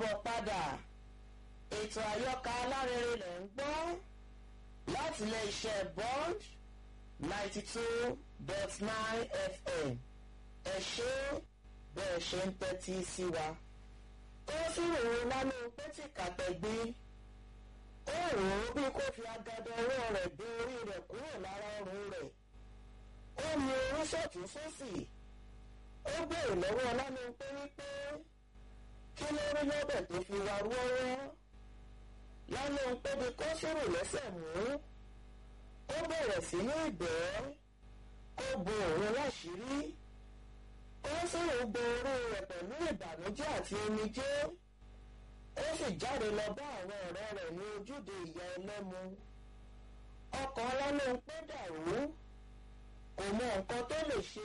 káàbọ̀ padà ètò àyọkà alárinrin lẹ̀ ń gbọ́ láti ilé iṣẹ́ bond ninety two dot nine fm ẹ ṣé bẹ́ẹ̀ ṣe ń tẹ́tí sí wa. ó sì rò ó lánàá pétì kàtẹ́gbé ó rò ó bí kò fi agadọ ọwọ́ rẹ̀ gbé orí rẹ̀ kúrò lára ọrùn rẹ̀ ó mi orú sọ̀tún sósì ó béèrè lọ́wọ́ lánàá pé wípé kí ló rí lọ́bẹ̀ tó fi wá rúọ́rọ́ lánàá pé bí kò sírò lẹ́sẹ̀ mú ó bẹ̀rẹ̀ sí ní ìbẹ́ kó bo òun láṣìírí ó sírò bo orí rẹ̀ pẹ̀lú ìbànújẹ́ àti omijé ó sì jáde lọ bá àwọn ọ̀rẹ́ rẹ̀ ní ojúde ìyá ẹlẹ́mu ọkàn lánàá pé dàrú kò mọ nǹkan tó lè ṣe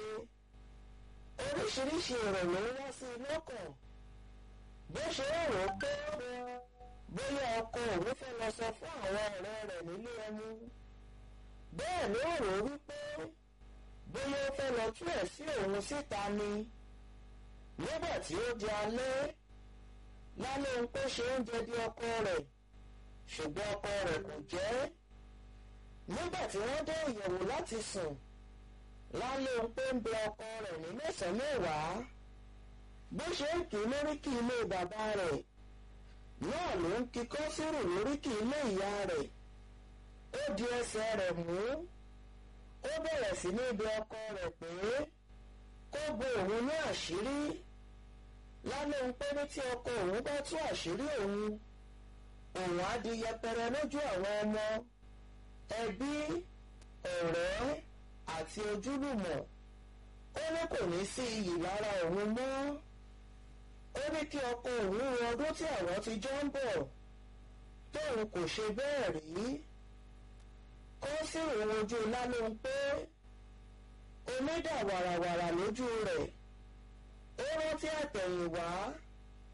oríṣiríṣi èrò ló ń wá sí i lọ́kàn bó ṣe ń rò ó pé bóyá ọkọ òun fẹ́ lọ sọ fún àwọn ọ̀rẹ́ rẹ̀ nílé ẹmu bẹ́ẹ̀ ló rò ó wípé bóyá ó fẹ́ lọ tú ẹ̀ sí òun síta ni nígbà tí ó di alẹ́ lálẹ́ ń pé ṣe oúnjẹ bí ọkọ rẹ̀ ṣùgbọ́n ọkọ rẹ̀ kò jẹ́ nígbà tí wọ́n dé ìyẹ̀wò láti sùn lálẹ́ ń pé ń bẹ ọkọ rẹ̀ ní mẹ́sàn-án mẹ́wàá bó ṣe ń kí lóríkì ilé bàbá rẹ̀ náà ló ń kíkọ́ sírù lóríkì ilé ìyá rẹ̀ ó di ẹsẹ̀ rẹ̀ mú ó bẹ̀rẹ̀ sí ní ibi ọkọ rẹ̀ pé kó bo òun ní àṣírí lálẹ́ ń pé ní tí ọkọ òun bá tú àṣírí òun òun á di yẹpẹrẹ lójú àwọn ọmọ ẹbí ọ̀rẹ́ àti ojúlùmọ̀ ó ní kò ní sí iyì lára òun mọ́ ó ní kí ọkọ òun ro ọdún tí àwọn ti jọ ń bọ̀ tóun kò ṣe bẹ́ẹ̀ rí ó sì rìn ojú lálẹ́ ń pé omi dà wàràwàrà lójú rẹ̀ ó rántí àtẹ̀yìnwá